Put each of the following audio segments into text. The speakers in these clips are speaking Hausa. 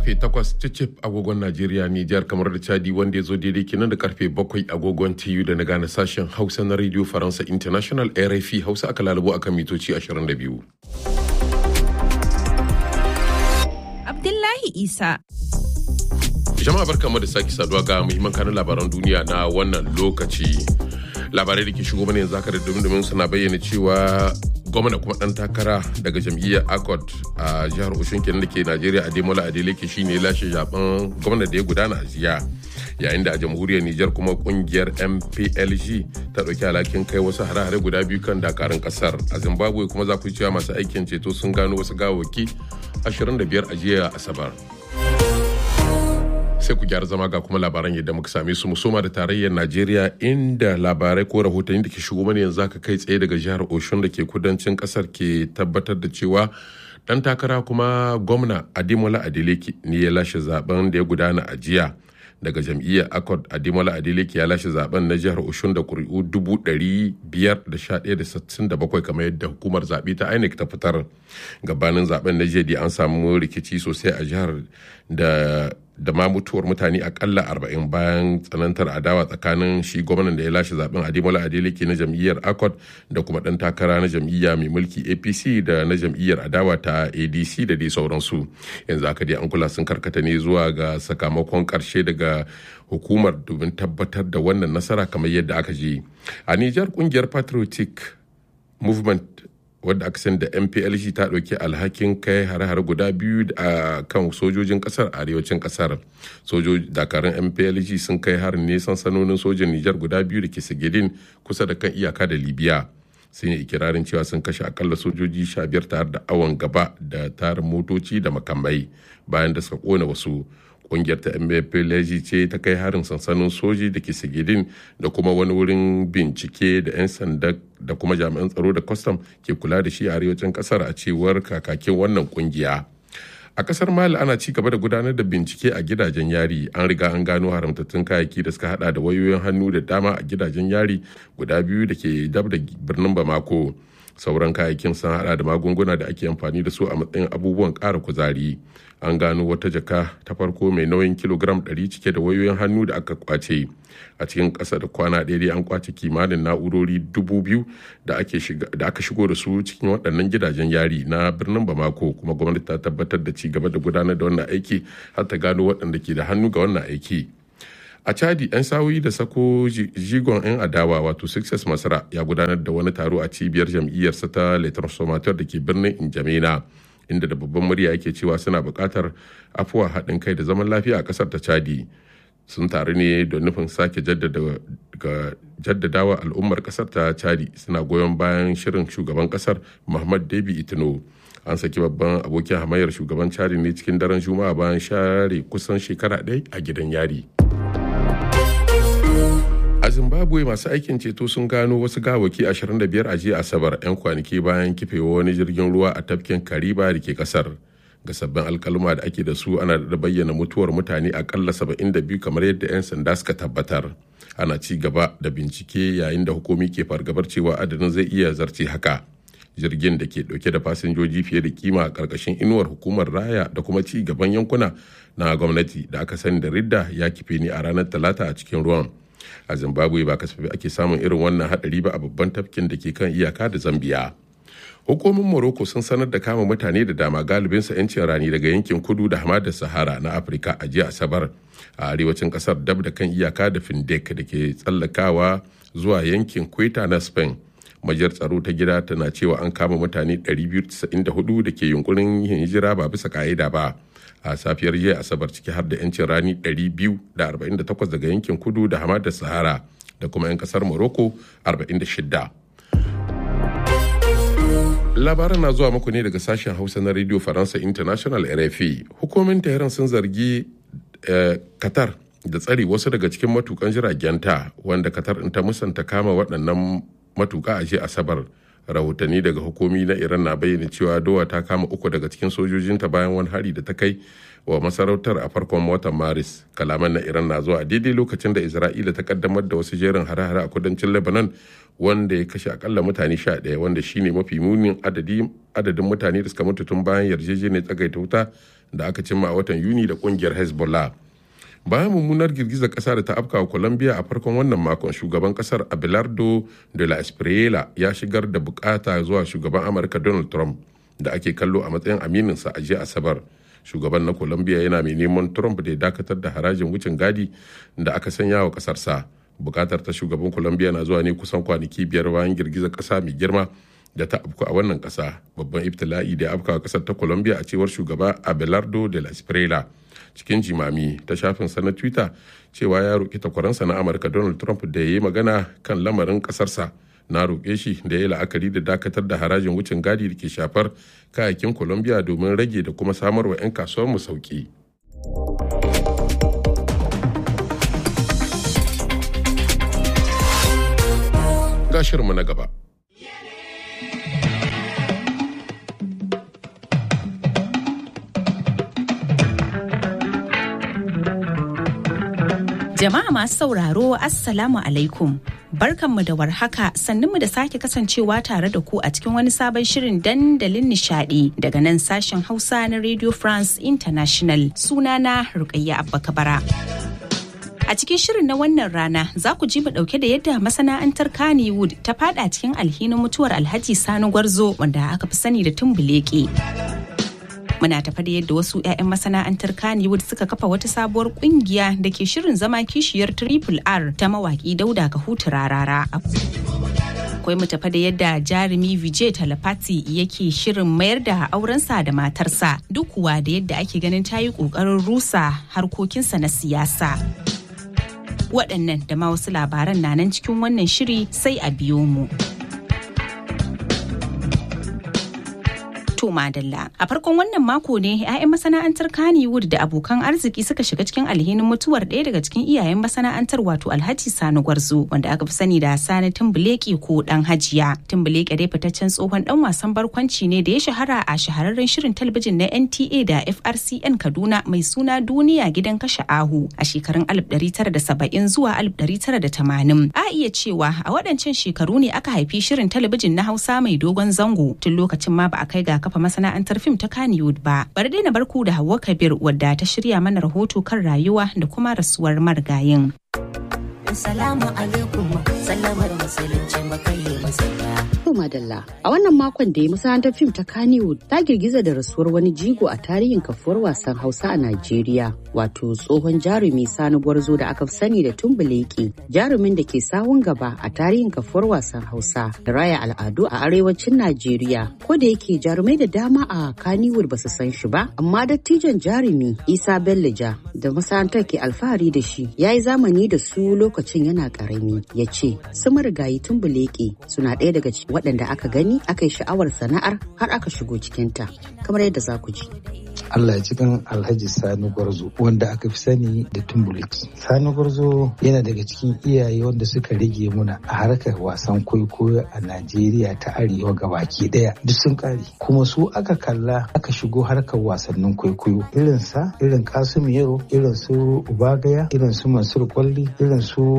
karfe 8 cicif agogon Najeriya Nijar kamar da Chadi wanda ya zo daidai kenan da karfe 7 agogon TU da na gane sashen Hausa na Radio Faransa International RFI Hausa aka lalubo akan mitoci 22. Abdullahi Isa. Jama'a barkamu da sake saduwa ga muhimman kanun labaran duniya na wannan lokaci. Labarai da ke shigo mana yanzu haka da domin suna bayyana cewa gwamna kuma dan takara daga jam'iyyar accord a jihar oshun kenan da ke najeriya ademola adeleke shine lashe zaben gwamna da ya gudana a jiya yayin da a jamhuriyar nijar kuma kungiyar mplg ta ɗauki alhakin kai wasu hare-hare guda biyu kan dakarun kasar a zimbabwe kuma za ku cewa masu aikin ceto sun gano wasu gawaki 25 a jiya asabar sai ku gyara zama ga kuma labaran yadda muka same su musoma da tarayyar najeriya inda labarai ko rahotanni da ke shigo mana yanzu aka kai tsaye daga jihar oshun da ke kudancin kasar ke tabbatar da cewa dan takara kuma gwamna adimola adeleke ne ya lashe zaben da ya gudana a jiya daga jam'iyyar accord adimola adeleke ya lashe zaben na jihar oshun da kuri'u dubu ɗari biyar da sha ɗaya da sittin da bakwai kamar yadda hukumar zaɓe ta inec ta fitar gabanin zaben na jiya an samu rikici sosai a jihar da da ma mutuwar mutane akalla arba'in bayan tsanantar adawa tsakanin shi gwamnan da ya lashe zaben adimola adeleke na jam'iyyar accord da kuma dan takara na jam'iyya mai mulki apc da na jam'iyyar adawa ta adc da dai sauransu yanzu aka dai an kula sun karkata ne zuwa ga sakamakon karshe daga hukumar domin tabbatar da wannan nasara kamar yadda aka je a nijar kungiyar patriotic movement wadda aka sani da mplg ta ɗauki alhakin kai hare-hare guda biyu a kan sojojin ƙasar arewacin ƙasar dakarun mplg sun kai harin ne sansanonin sojin nijar guda biyu da ke sigidin kusa da kan iyaka da libya sun yi ikirarin cewa sun kashe akalla sojoji sha biyar tare da awon gaba da tarin motoci da makamai bayan da suka kona wasu kungiyar ta mplg ce ta kai harin sansanin soji da ke sigidin da kuma wani wurin bincike da 'yan sanda da kuma jami'an tsaro da kwastam ke kula da shi a arewacin kasar a cewar kakakin wannan kungiya a kasar mali ana ci gaba da gudanar da bincike a gidajen yari an riga an gano haramtattun kayayyaki da suka hada da wayoyin hannu da dama a gidajen yari guda biyu da ke dab da birnin bamako sauran kayayyakin sun hada da magunguna da ake amfani da su a matsayin abubuwan ƙara kuzari an gano wata jaka ta farko mai nauyin kilogram 100 cike da wayoyin hannu da aka kwace a cikin ƙasa da kwana ɗaya an kwace kimanin na'urori dubu biyu da aka shigo da su cikin waɗannan gidajen yari na birnin bamako kuma gwamnati ta tabbatar da ci gaba da gudanar da wannan aiki har ta gano waɗanda ke da hannu ga wannan aiki a chadi 'yan sawoyi da sako jigon 'yan adawa wato success masara ya gudanar da wani taro a cibiyar jam'iyyarsa ta le transformateur da ke birnin injamena inda da babban murya yake cewa suna buƙatar afuwa haɗin kai da zaman lafiya a ƙasar ta chadi sun taru ne da nufin sake jaddadawa al'ummar ƙasar ta chadi suna goyon bayan shirin shugaban ƙasar muhammad debi itino an saki babban abokin hamayyar shugaban chadi ne cikin daren juma'a bayan share kusan shekara ɗaya a gidan yari. a zimbabwe masu aikin ceto sun gano wasu gawaki 25 a jiya asabar 'yan kwanaki bayan kifewa wani jirgin ruwa a tafkin kariba da ke kasar ga sabbin alkaluma da ake da su ana da bayyana mutuwar mutane akalla 72 kamar yadda 'yan sanda suka tabbatar ana ci gaba da bincike yayin da hukumi ke fargabar cewa adadin zai iya zarce haka jirgin da ke dauke da fasinjoji fiye da kima a karkashin inuwar hukumar raya da kuma ci gaban yankuna na gwamnati da aka sani da ridda ya kife ne a ranar talata a cikin ruwan a zimbabwe ba kasafi ake samun irin wannan hadari ba a babban tafkin da ke kan iyaka da zambia hukumomin morocco sun sanar da kama mutane da dama galibinsa 'yancin rani daga yankin kudu da hamadar sahara na afirka a jiya asabar a arewacin kasar dab da kan iyaka da findek da ke tsallakawa zuwa yankin kweta na spain majiyar tsaro ta gida tana cewa an kama mutane 294 da ke yunkurin yin hijira ba bisa ka'ida ba a safiyar jiya asabar ciki har da 'yancin rani 248 daga yankin kudu da hamadar sahara da kuma 'yan kasar morocco 46 labaran na zuwa muku ne daga sashen hausa na radio faransa international rfi hukumin tehran sun zargi qatar da tsari wasu daga cikin matukan jiragenta wanda qatar ta musanta kama waɗannan matuka a jiya asabar rahotanni daga hukumi na iran na bayyana cewa dowa ta kama uku daga cikin sojojinta bayan wani hari da ta kai wa masarautar a farkon watan maris kalaman na iran na zuwa daidai lokacin da isra'ila ta kaddamar da wasu jerin hare-hare a kudancin lebanon wanda ya kashe akalla mutane sha ɗaya wanda shine mafi munin adadin mutane da suka mutu tun bayan yarjejeniyar tsagaita wuta da aka cimma a watan yuni da kungiyar hezbollah bayan mummunar girgizar kasa da ta afkawa colombia a farkon wannan makon shugaban kasar abelardo de la espriela ya shigar da bukata zuwa shugaban amurka donald trump da ake kallo a matsayin amininsa a jiya asabar shugaban na colombia yana mai neman trump da ya dakatar da harajin wucin gadi da aka sanya wa kasarsa bukatar ta shugaban colombia na zuwa ne kusan kwanaki biyar bayan girgizar kasa mai girma da ta afku a wannan kasa babban ibtila'i da ya afka kasar ta colombia a cewar shugaba abelardo de la espriela cikin jimami ta shafin sa na twitter cewa ya roƙi takwaransa na amurka donald trump da ya yi magana kan lamarin ƙasarsa na roƙe shi da ya yi la'akari da dakatar da harajin wucin gadi da ke shafar kayayyakin colombia domin rage da kuma samar wa 'yan kasuwar mu sauki gashirinmu na gaba Jama'a masu sauraro Assalamu alaikum. Barkanmu da warhaka sannunmu da sake kasancewa tare da ku a cikin wani sabon shirin dandalin nishadi daga nan sashen Hausa na Radio France International sunana Rukayya Abba Kabara. A cikin shirin na wannan rana za ku ji mu dauke da yadda masana'antar Kannywood ta fada cikin alhinin mutuwar Alhaji Sani Gwarzo wanda aka fi sani da Tumbuleke. muna tafa da yadda wasu 'ya'yan masana'antar Kannywood suka kafa wata sabuwar kungiya da ke shirin zama kishiyar Triple R ta mawaki Dauda Kahutu Rarara. Akwai mu tafa da yadda jarumi Vijay Talapati yake shirin mayar da aurensa da matarsa duk kuwa da yadda ake ganin ta yi ƙoƙarin rusa harkokinsa na siyasa. Waɗannan da ma wasu labaran na nan cikin wannan shiri sai a biyo mu. to madalla a farkon wannan mako ne 'ya'yan masana'antar kannywood da abokan arziki suka shiga cikin alhinin mutuwar ɗaya daga cikin iyayen masana'antar wato alhaji sani gwarzo wanda aka fi sani da sani tumbuleki ko dan hajiya tumbuleki dai fitaccen tsohon dan wasan barkwanci ne da ya shahara a shahararren shirin talabijin na nta da frcn kaduna mai suna duniya gidan kashe ahu a shekarun 1970 zuwa 1980 a iya cewa a waɗancan shekaru ne aka haifi shirin talabijin na hausa mai dogon zango tun lokacin ma ba a kai ga kafa masana'antar fim ta Kannywood ba. Bari dai na barku da Hauwa Kabir wadda ta shirya mana rahoto kan rayuwa da kuma rasuwar marigayin. Salamu alaikum sallamar musulunci makayi masaya. Madalla. A wannan makon da ya masana'antar fim ta Kannywood ta girgiza da rasuwar wani jigo a tarihin kafuwar wasan Hausa a Najeriya, wato tsohon jarumi Sani Gwarzo da aka fi sani da Tumbuleki, jarumin da ke sawun gaba a tarihin kafuwar wasan Hausa da raya al'adu a arewacin Najeriya. Ko da yake jarumai da dama a Kannywood ba su san shi ba, amma dattijon jarumi Isa Bellija da masana'antar ke alfahari da shi ya yi zamani da su lokacin yana karami ya ce su marigayi Tumbuleki suna ɗaya daga cikin waɗanda aka gani aka yi sha'awar sana'ar har aka shigo cikinta kamar yadda za ku ji. Allah ya cikin Alhaji Sani Gwarzo wanda aka fi sani da Tumbuliki. Sani Gwarzo yana daga cikin iyaye wanda suka rage muna a harkar wasan kwaikwayo a Najeriya ta Arewa gabaki daya duk sun kare. Kuma su aka kalla aka shigo harkar wasannin kwaikwayo irin sa irin Kasim Yero irin su Ubagaya irin su Mansur Kwalli irin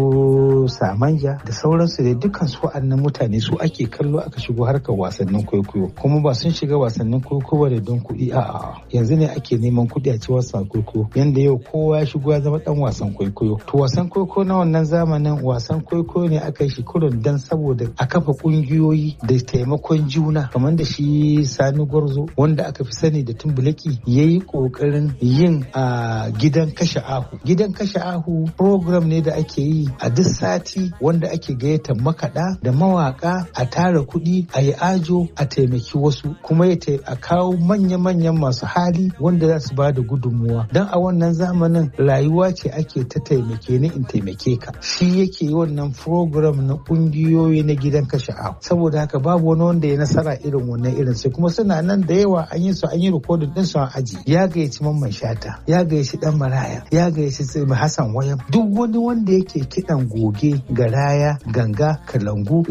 su Samanja da sauransu da dukkan su wa'annan mutane su ake kallo aka shigo harkar wasannin kwaikwayo kuma ba sun shiga wasannin kwaikwayo da don kuɗi a'a yanzu ne ake neman kuɗi a ci wasan kwaikwayo yanda yau kowa ya shigo ya zama dan wasan kwaikwayo to wasan kwaikwayo na wannan zamanin wasan kwaikwayo ne aka yi shi kurin dan saboda a kafa ƙungiyoyi da taimakon juna kamar da shi sani gwarzo wanda aka fi sani da tumbulaki ya yi ƙoƙarin yin a gidan kashe ahu gidan kashe ahu program ne da ake yi a duk sati wanda ake gayyata makaɗa da mawaƙa a tara kuɗi a yi ajo a taimaki wasu kuma ya a kawo manya-manyan masu hali wanda za su ba da gudunmuwa don a wannan zamanin rayuwa ce ake ta taimake ni in taimake ka shi yake yi wannan program na kungiyoyi na gidan kashe ahu saboda haka babu wani wanda ya nasara irin wannan irin sai kuma suna nan da yawa an yi su an yi rikodin din su an aji ya gayyaci mamman shata ya gayyaci dan maraya ya gayyaci hassan wayam duk wani wanda yake kidan goge garaya ganga kalangu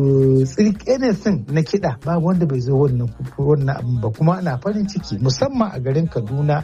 tsirke na kiɗa babu wanda bai zo wannan wannan abin ba kuma ana farin ciki musamman a garin kaduna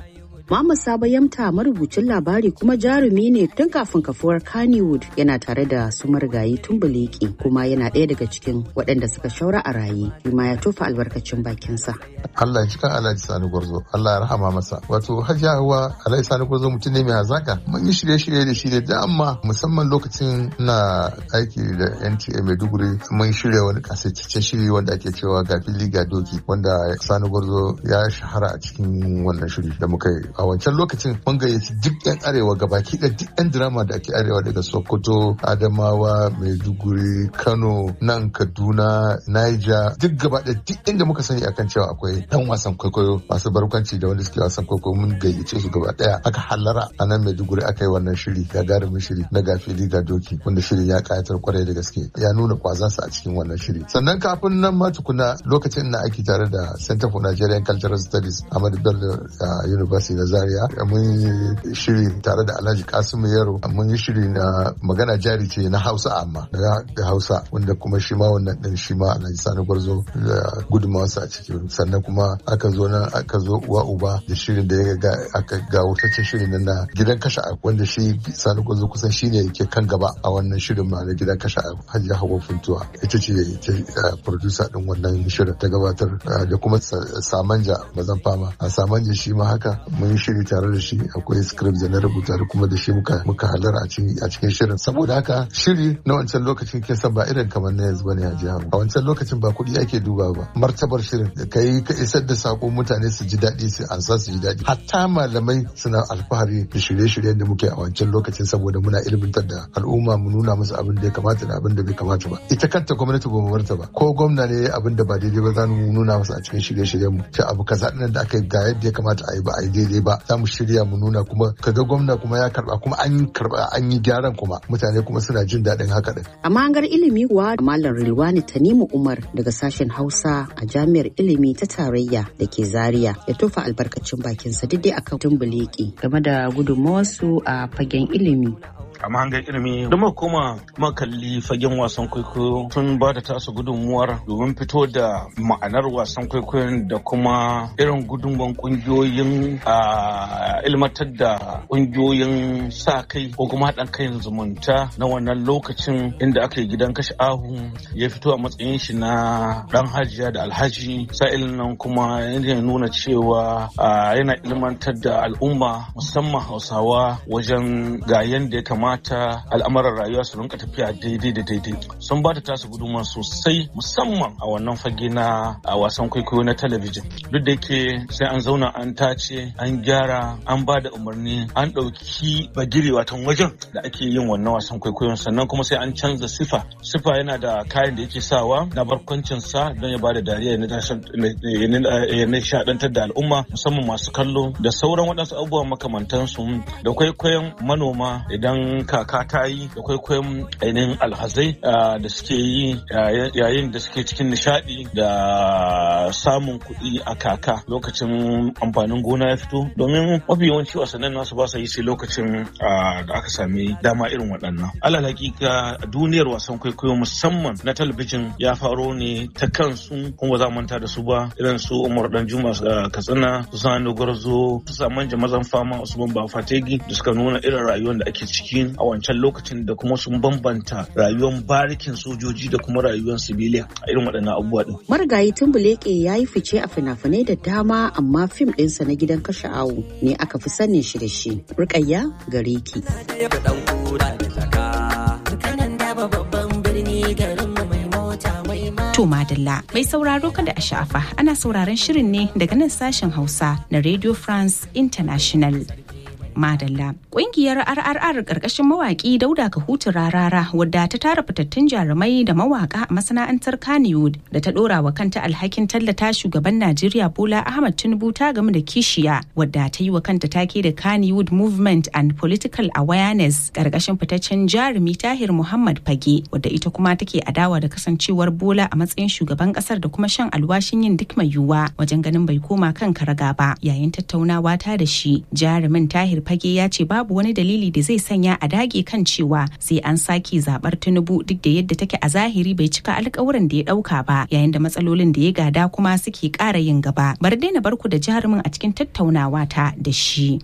Muhammad Sabo Yamta marubucin labari kuma jarumi ne tun kafin kafuwar Kannywood yana tare da su marigayi Tumbuleki kuma yana ɗaya daga cikin waɗanda suka shaura a raye. Kuma ya tofa albarkacin bakinsa. Allah ya kan Alhaji Sani Gwarzo, Allah ya rahama masa. Wato Hajiya Hauwa Alhaji Sani Gwarzo mutum ne mai hazaka. Mun yi shirye-shirye da shi da dama musamman lokacin na aiki da NTA Maiduguri mun shirya wani kasaitaccen shiri wanda ake cewa ga fili ga doki wanda Sani Gwarzo ya shahara a cikin wannan shiri da muka yi. A wancan lokacin mun gayyaci duk 'yan arewa gabaki da duk 'yan drama da ake arewa daga Sokoto, Adamawa, Maiduguri, Kano, nan Kaduna, Niger, duk gaba da duk inda muka sani akan cewa akwai dan wasan kwaikwayo masu barkwanci da wanda suke wasan kwaikwayo mun gayyace su gaba daya aka hallara a nan Maiduguri aka yi wannan shiri gagarumin shiri na gafili ga doki wanda shirin ya kayatar kwarai da gaske ya nuna kwazansa a cikin wannan shiri sannan kafin nan ma tukuna lokacin na aiki tare da Center for Nigerian Cultural Studies Ahmadu Bello University na Zaria mun yi shiri tare da Alhaji Kasimu Yaro mun yi shiri na magana jari ce na Hausa amma da Hausa wanda kuma shi ma wannan din shi ma Alhaji Sani Gwarzo da gudunmawarsa a ciki sannan kuma aka zo nan aka zo uwa uba da shirin da ya ga aka ga wutaccen shirin na gidan kasha wanda shi Sani Gwarzo kusan shi ne yake kan gaba a wannan shirin ma na gidan kasha Hajiya Hawa Funtuwa ita ce ta producer din wannan shirin ta gabatar da kuma Samanja mazan fama a Samanja shi ma haka mun shiri tare da shi akwai script da na rubuta da kuma da shi muka muka halara a cikin shirin saboda haka shiri na wancan lokacin kin san ba irin kamar na yanzu bane a jihar a wancan lokacin ba kuɗi ake duba ba martabar shirin da kai ka isar da sako mutane su ji daɗi su ansa su ji daɗi hatta malamai suna alfahari da shirye-shiryen da muke a wancan lokacin saboda muna ilmantar da al'umma mu nuna musu abin da ya kamata da abin da bai kamata ba ita kanta gwamnati ba mu barta ba ko gwamna ne abin da ba daidai ba za mu nuna masa a cikin shirye-shiryen mu ta abu kaza ɗin da aka yi ga yadda ya kamata a yi ba a yi daidai ba za mu shirya mu nuna kuma kaga gwamna kuma ya karba kuma an karba an yi gyaran kuma mutane kuma suna jin daɗin haka din. A mahangar ilimi kuwa Malam Rilwani Tanimu Umar daga sashen Hausa a Jami'ar Ilimi ta Tarayya da ke Zaria ya tofa albarkacin bakinsa duk dai akan tumbuleki game da gudunmawarsu a fagen ilimi. a mahangar ilimi da muka koma makalli fagen wasan kwaikwayo sun ba da tasu gudunmuwar domin fito da ma'anar wasan kwaikwayon da kuma irin gudunmuwan kungiyoyin a ilmatar da kungiyoyin sa kai ko kuma haɗin kai zumunta na wannan lokacin inda aka yi gidan kashe ahu ya fito a matsayin shi na ɗan hajiya da alhaji sa'ilin nan kuma yana nuna cewa yana ilmantar da al'umma musamman hausawa wajen ga yadda ya kamata kamata al'amuran rayuwa su rinka tafiya daidai da daidai sun ba da tasu gudunmawa sosai musamman a wannan fage na a wasan kwaikwayo na talabijin duk da yake sai an zauna an tace an gyara an ba da umarni an ɗauki bagire watan wajen da ake yin wannan wasan kwaikwayon sannan kuma sai an canza sifa sifa yana da kayan da yake sawa na barkwancin sa don ya ba da dariya ya nishaɗantar da al'umma musamman masu kallo da sauran waɗansu abubuwa makamantansu da kwaikwayon manoma idan kaka ta yi da kwaikwayon ainihin alhazai da suke yi yayin da suke cikin nishadi da samun kuɗi a kaka lokacin amfanin gona ya fito domin mafi yawanci wasannin nasu ba sa yi sai lokacin da aka sami dama irin waɗannan alal hakika duniyar wasan kwaikwayo musamman na talabijin ya faro ne ta kansu kuma za manta da su ba irin su umar dan juma katsina su sani gwarzo su saman jama'an fama usman ba fategi da suka nuna irin rayuwar da ake ciki a wancan lokacin da kuma sun bambanta rayuwar barikin sojoji da kuma rayuwar sibiliya a irin waɗannan abubuwa din. Marigayi Tumbuleke ya yi fice a fina-finai da dama amma fim ɗinsa na gidan kashe awu ne aka fi sanin shi da shi. Rukayya gare ki. To Madalla mai sauraro kada a sha'afa ana sauraron shirin ne daga nan sashen Hausa na Radio France International. Madalla. Ƙungiyar RRR ƙarƙashin mawaƙi Dauda Kahutu Rarara wadda ta tara fitattun jarumai da mawaƙa a masana'antar Kannywood da ta ɗora wa kanta alhakin tallata shugaban Najeriya Bola Ahmad Tinubu ta game da kishiya wadda ta yi wa kanta take da Kannywood Movement and Political Awareness ƙarƙashin fitaccen jarumi Tahir Muhammad Fage wadda ita kuma take adawa da kasancewar Bola a matsayin shugaban ƙasar da kuma shan alwashin yin duk mai yiwuwa wajen ganin bai koma kan karaga ba yayin tattaunawa ta da shi jarumin Tahir fage ya ce babu wani dalili da zai sanya a dage kan cewa sai an sake zabar tinubu duk da yadda take a zahiri bai cika alkawuran da ya dauka ba yayin da matsalolin da ya gada kuma suke kara yin gaba bar daina barku da jarumin a cikin tattaunawa ta da shi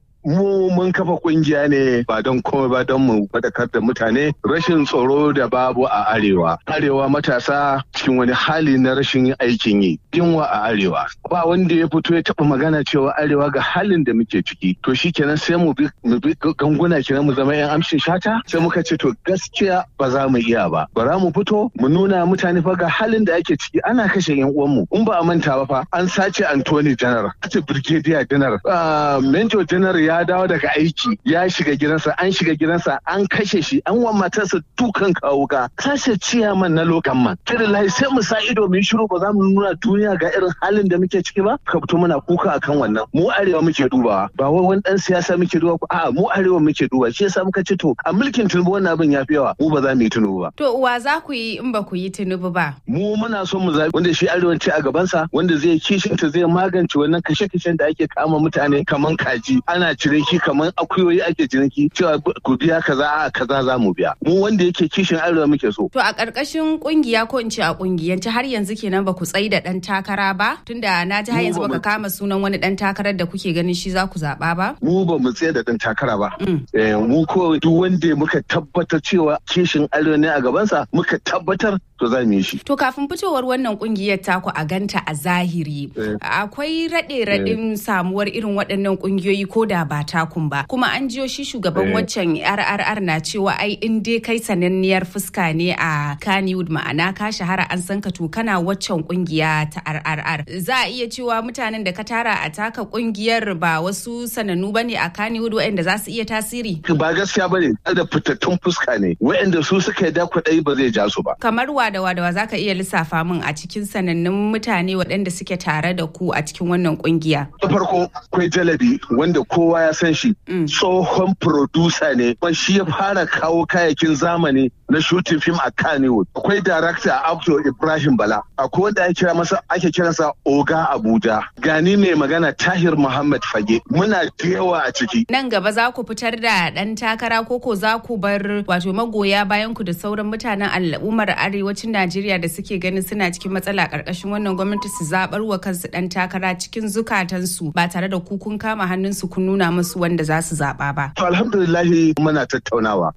mu mun kafa kungiya ne ba don komai ba don mu faɗakar da mutane rashin tsaro da babu a arewa arewa matasa cikin wani hali na rashin aikin yi yunwa a arewa ba wanda ya fito ya taɓa magana cewa arewa ga halin da muke ciki to shi kenan sai mu bi ganguna kenan mu zama yan amshin shata sai muka ce to gaskiya ba za mu iya ba bara mu fito mu nuna mutane fa ga halin da ake ciki ana kashe yan uwanmu in ba a manta ba fa an sace Anthony General sace Brigadier General Major General ya ya dawo daga aiki ya shiga gidansa an shiga gidansa an kashe shi an wa matarsa dukan kawuka kashe ciyaman na lokan man kirillahi sai mu sa ido mu shiru ba za mu nuna duniya ga irin halin da muke ciki ba ka fito muna kuka akan wannan mu arewa muke dubawa ba wai wani dan siyasa muke duba a'a mu arewa muke duba shi yasa muka ce to a mulkin tunubu wannan abin ya fi yawa mu ba za mu yi tunubu ba to uwa za ku yi in ba ku yi tunubu ba mu muna son mu zabi wanda shi arewa ce a gabansa wanda zai kishinta zai magance wannan kashe-kashen da ake kama mutane kaman kaji ana ciniki kamar akuyoyi ake ciniki cewa ku biya kaza a kaza za mu biya mu wanda yake kishin arewa muke so to a ƙarƙashin kungiya ko in ce a kungiyance har yanzu kenan ba ku tsayi da ɗan takara ba tunda na ji har yanzu baka kama sunan wani ɗan takarar da kuke ganin shi za ku zaɓa ba mu ba mu tsaye da ɗan takara ba mu ko duk wanda muka tabbatar cewa kishin arewa ne a gabansa muka tabbatar to za mu yi shi. To kafin fitowar wannan kungiyar taku a ganta a zahiri akwai raɗe raɗin samuwar irin waɗannan kungiyoyi ko da ba takun ba kuma an jiyo shi shugaban waccan RRR na cewa ai in dai kai sananniyar fuska ne a Kannywood ma'ana ka shahara an san ka to kana waccan kungiya ta RRR za a iya cewa mutanen da ka tara a taka kungiyar ba wasu sanannu bane a Kannywood waɗanda za su iya tasiri. Ba gaskiya bane da fitattun fuska ne waɗanda su suka yi da kuɗai ba zai ja su ba. Kamar wa da wadawa za ka iya lissafa min a cikin sanannun mutane waɗanda suke tare da ku a cikin wannan kungiya. Da farko akwai jalabi wanda kowa ya san shi tsohon producer ne kuma shi ya fara kawo kayakin zamani na shooting film a Kannywood. Akwai director Abdul Ibrahim Bala. Akwai wanda ake kira masa ake kiransa Oga Abuja. Gani mai magana Tahir Muhammad Fage. Muna da yawa a ciki. Nan gaba za ku fitar da ɗan takara koko za ku bar wato magoya bayan ku da sauran mutanen al'ummar arewacin Najeriya da suke ganin suna cikin matsala ƙarƙashin wannan gwamnati su zaɓar wa kansu ɗan takara cikin zukatansu ba tare da ku kun kama hannunsu kun nuna musu wanda za su zaɓa ba. To alhamdulillahi muna tattaunawa.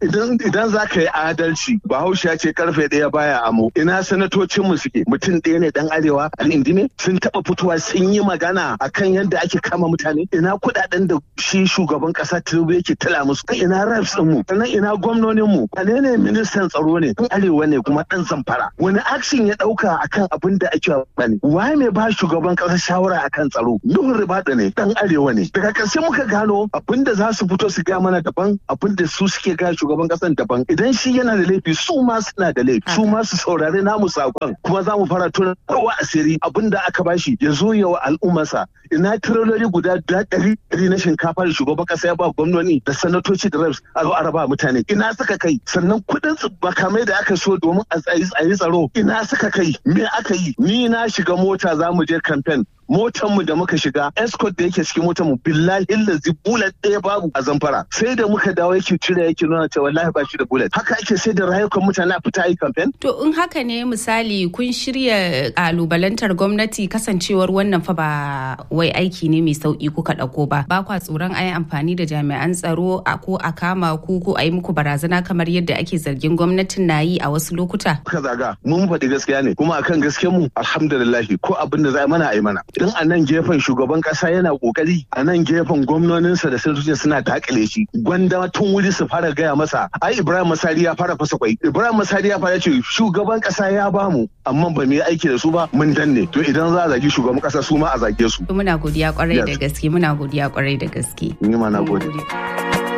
Idan za ka yi adalci Bahaushe ya ce karfe ɗaya baya amo. Ina sanatocin mu suke mutum ɗaya ne dan arewa al'indime sun taɓa fitowa sun yi magana akan yadda ake kama mutane. Ina kuɗaɗen da shi shugaban ƙasa Tinubu yake tala musu. Ina reps ɗin mu. Sannan ina gwamnonin mu. Wane ne ministan tsaro ne? Dan arewa ne kuma ɗan zamfara. Wani action ya ɗauka akan abin da ake bane. Waye mai ba shugaban ƙasa shawara akan tsaro? Nuhun Ribadu ne dan arewa ne. Daga ƙarshe muka gano abin da za su fito su gaya mana daban abin da su suke gaya shugaban ƙasan daban. Idan shi yana da laifi su ma suna da laifi. Su ma su saurari namu sakon kuma za mu fara tona kowa asiri abin da aka bashi ya zo yawa al'ummarsa. Ina tirololi guda ɗari ɗari na shinkafa da shugaban ƙasa ya ba gwamnoni da sanatoci da reps a zo a raba mutane. Ina suka kai sannan kuɗin makamai da aka so domin a yi tsaro ina suka kai me aka yi ni na shiga mota za mu je kamfen motar mu da muka shiga escort da yake cikin motar mu billahi lazi bullet ɗaya babu a zamfara sai da muka dawo yake cire yake nuna cewa wallahi ba shi da bullet haka ake sai da rayukan mutane a fita yi campaign to in haka ne misali kun shirya kalubalantar gwamnati kasancewar wannan fa ba wai aiki ne mai sauki kuka ɗauko ba ba kwa tsoron ayi amfani da jami'an tsaro a ko a kama ku ko a yi muku barazana kamar yadda ake zargin gwamnatin na yi a wasu lokuta ka zaga mun faɗi gaskiya ne kuma akan gaskiyar mu alhamdulillah ko abin da za mana a yi mana idan a nan gefen shugaban kasa yana kokari a nan gefen gwamnoninsa da sanatoci suna dakile shi gwanda tun wuri su fara gaya masa ai ibrahim masari ya fara fasa kwai ibrahim masari ya fara ce shugaban kasa ya bamu amma ba mu yi aiki da su ba mun danne to idan za a zagi shugaban kasa su ma a zage su muna godiya kwarai da gaske muna godiya kwarai da gaske ni ma na gode